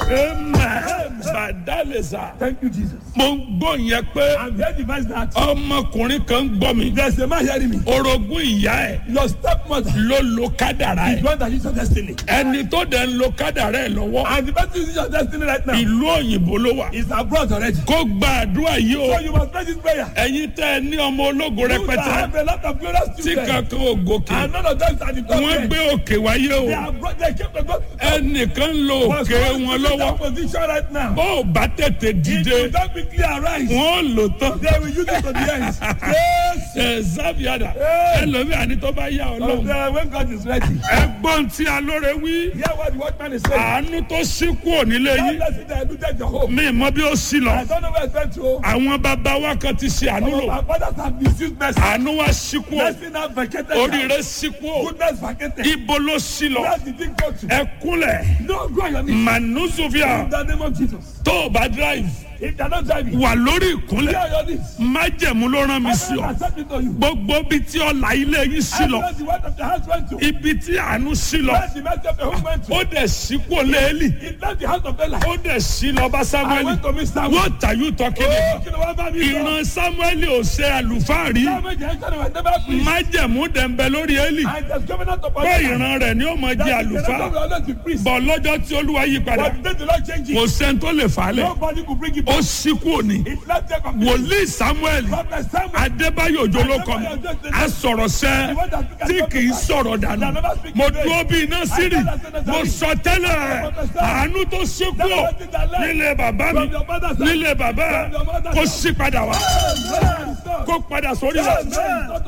amen badalesa Thank you, Jesus. mo ń gbọ́ yẹn pé I'm here to advise that ọmọkùnrin kan gbọ́ mi there's a man hearing me. orogún ìyá ẹ̀ Your stepmother ló lo kádàrá is ẹ̀ one that is your destiny. ẹni tó dẹ̀ ń lo kádàrá ẹ̀ lọ́wọ́ And the person is your destiny right now ìlú òyìnbó ló wà is abroad already. kó gba àdúrà yìí o So you must pray this prayer. ẹ̀yin tẹ́ ẹ ní ọmọ ológo You that rẹpẹtẹ have a lot of glorious tí children. kankan ò gòkè And none of them are the top wọ́n men. gbé òkè wáyé o They are bro- they came to God. ẹnìkan ń lo But òkè someone wọn is in that lọ́wọ́ position right now. bó o bá tètè If you dìde don't quickly arise, wọ́n lò tán they will use it to the end. Yes. ẹ sábìàdà Hey. ẹlòmíà ní tó bá yá ọ So lọ́wọ́ then when God is ready, ẹgbọ́n tí alóore wí hear what the watchman is saying. àánú tó sí kúrò nílé God yìí bless you that looted your home. mi mọ bí ó sí lọ I don't know where it's meant to. àwọn bàbá wa kan ti ṣe àánú Some of lò our fathers have misused mercy. àánú wa sí kúrò Mercy now vacated. oríire sí kúrò Goodness vacated. ibo ló sí lọ Where did it go to? ẹ kúnlẹ̀ No, go on your knees. manuzuvia In the name of Jesus. tó o bá drive If they are not driving, wà lórí go ìkúnlẹ̀ on your knees. májẹ̀mú ló rán mi sí I ọ accept it to you. gbogbo ibi tí ọ̀la ilé yín sí lọ Everywhere the word of the house went to. ibi tí àánú sí lọ Where the mercy of the home went to. ó dẹ̀ sí kúrò léèlì It left the house of Bella. ó dẹ̀ sí lọ bá I samuel went to Miss Samuel. what are you talking Oh, about kí ni wọ́n bá mi sọ? ìran samuel ò ṣe àlùfáà rí Samuel jẹ́ sọ́ni wẹ̀ never preach. májẹ̀mú dẹ̀ǹbẹ̀ lórí élì And there's covenant upon pé him. ìran rẹ̀ ni ó mọ jẹ́ That is the àlùfáà record of the Lord to preach. bọ̀ lọ́jọ́ tí olúwa yí padà But the day the Lord change kò it, sẹ́ni tó lè fà á lẹ̀ nobody could bring it ó back. sí kúrò ní It's not there completely. wòlíì samuel Prophet Samuel. adébáyò òjò ló kọ mi a sọ̀rọ̀ sẹ́ tí kì í sọ̀rọ̀ dànù mo dúró bí iná sírì mo sọ tẹ́lẹ̀ àánú tó sí kúrò nílé bàbá mi nílé bàbá kó sí padà wá kó padà sórí wa